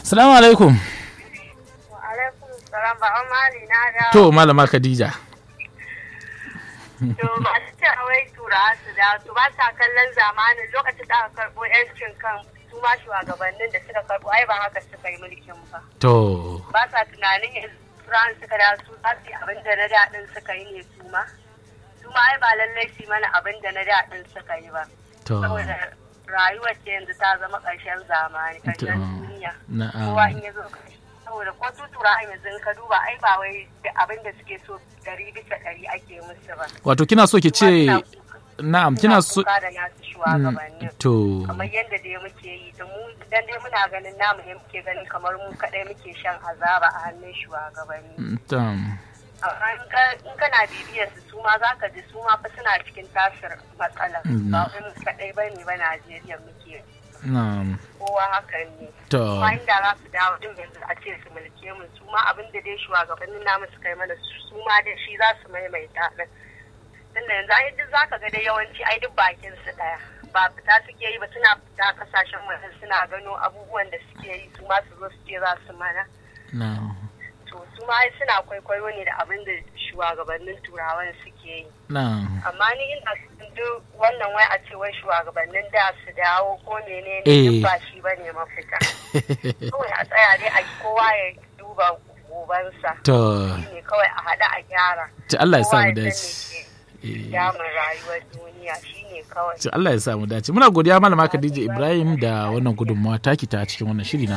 Salamu alaikum. alaikum salam ba mali na da To malama Khadija. to masu cewa wai tura su da su ba sa kallon zamanin lokacin da aka karɓo yancin kan su ma shugabannin da suka karɓo ai ba haka suka yi mulkin ba To. ba sa tunanin yanzu turan suka da su za su yi abin da na daɗin suka yi ne su ma su ma ai ba lallai su yi mana abin da na daɗin suka yi ba To. saboda rayuwar ce yanzu ta zama ƙarshen zamani ƙarshen To. duniya Na'am. kowa in ya zo ƙarshe saboda ko su tura yanzu in ka duba ai ba wai da abin da suke so ɗari bisa ɗari ake musu ba Wato kina so ki ce na'am kina so kuka da nasu shugabannin to kamar yadda dai muke yi da mu dan dai muna ganin namu ne muke ganin kamar mu kadai muke shan azaba a hannun shugabanni tam amma in ka- in kana bibiyar su su ma zaka ji su ma fa suna cikin tasir matsala Mm. ba wai mu kadai bane ba Najeriya muke na'am kowa hakan ne to kuma inda za su dawo din yanzu a ce su mulke mu su ma abin da dai shugabannin namu suka yi mana su ma dai shi za su maimaita din tunda yanzu ai duk zaka ga dai yawanci ai duk bakin su daya ba fita suke yi ba suna fita kasashen waje suna gano abubuwan da suke yi su ma su zo su ce za su mana na'am to su ma ai suna kwaikwayo ne da abin da shugabannin turawan suke yi na'am amma ni ina son duk wannan wai a ce wai shugabannin da su dawo ko menene Eh. duk ba shi bane mafita kawai a tsaya dai a kowa ya duba gobansa to shine kawai a haɗa a gyara to Allah ya sa Kowa mu ya san dace me Eh, ke damun rayuwar duniya shine kawai to Allah ya sa mu dace muna godiya malama Khadija Ibrahim da wannan gudunmawa taki ta cikin wannan shiri na